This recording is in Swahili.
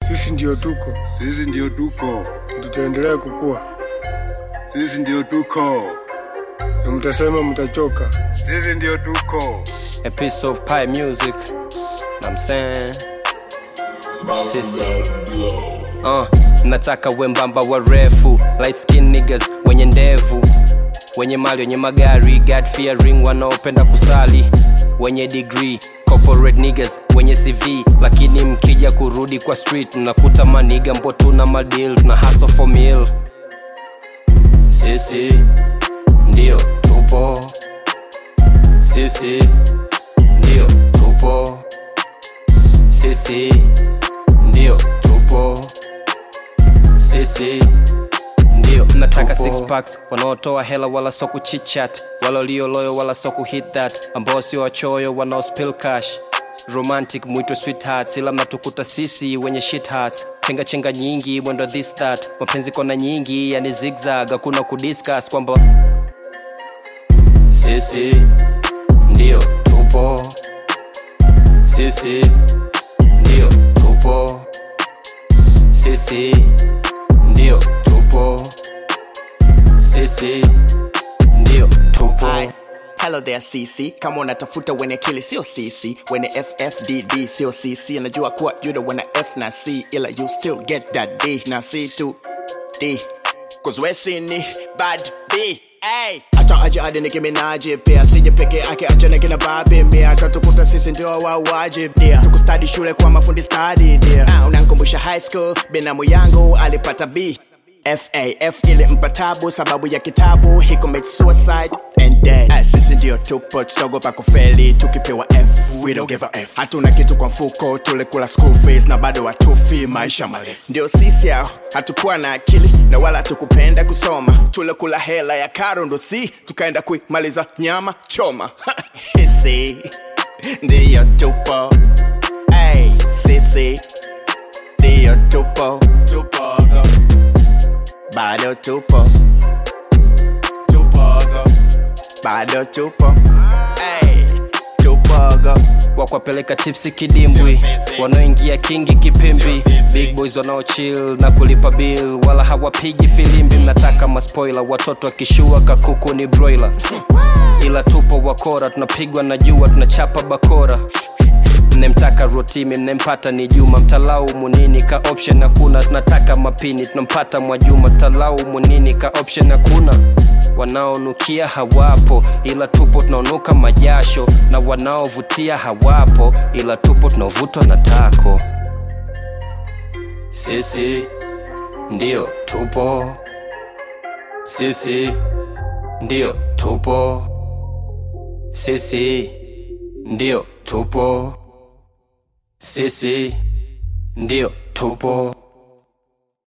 Sisi ndio tuko Sisi ndio tuko, na tutaendelea kukua, sisi ndio tuko, na mtasema mtachoka. sisi ndio tuko. a piece of pie music. I'm saying, sisi. Uh, nataka wembamba warefu light skin niggas wenye ndevu wenye mali wenye magari God fearing wanaopenda kusali wenye degree corporate niggas wenye cv lakini mkija kurudi kwa street mnakuta maniga mbo tuna madeal tuna hustle for meal sisi ndio tupo sisi ndio tupo sisi ndio tupo sisi ndio nataka six packs wanaotoa hela wala so kuchichat wala walioloyo wala so kuhit that ambao sio wachoyo wanao spill cash romantic mwito sweethearts ila mnatukuta sisi wenye shit hearts chenga chenga nyingi mwendo this that mapenzi kona nyingi yani zigzag hakuna kudiscuss kwamba sisi ndio tupo sisi ndio tupo sisi ndio tupo sisi ndio tupo Hi. Hello there CC, kama unatafuta wenye akili sio CC, wenye FFDD sio CC. Najua kuwa you don't wanna F na C, ila you still get that D na C tu D, cause we sini bad B. Hey. Acha aje ade Nicki Minaj pia sije peke yake acha na kina babi mia tatukuta sisi ndio wauaji dia tukustadi shule kwa mafundi stadi dia ah, unankumbusha high school binamu yangu alipata B FAF ile mpatabu sababu ya kitabu he commit suicide and dead ah, sisi ndio tupo tusogopa kufeli tukipewa F we don't give a F hatuna kitu kwa mfuko tulikula school fees na bado watufi maisha marefu ndio sisi hao hatukuwa na akili na wala hatukupenda kusoma tulikula hela ya karo ndo si tukaenda kuimaliza nyama choma sisi ndio tupo hey, sisi ndio tupo tupo bado tupo tupogo bado tupo hey, tupogo wakwapeleka tipsi kidimbwi wanaoingia kingi kipimbi big boys wanaochill na kulipa bill wala hawapigi filimbi mnataka maspoila watoto akishua kakuku ni broiler ila tupo wakora tunapigwa na jua tunachapa bakora mnemtaka rotimi mnempata ni juma mtalaumu nini ka option hakuna tunataka mapini tunampata mwajuma mtalaumu nini ka option hakuna wanaonukia hawapo ila tupo tunaonuka majasho na wanaovutia hawapo ila tupo tunaovutwa na tako sisi ndio tupo sisi ndio tupo sisi ndio tupo sisi ndio tupo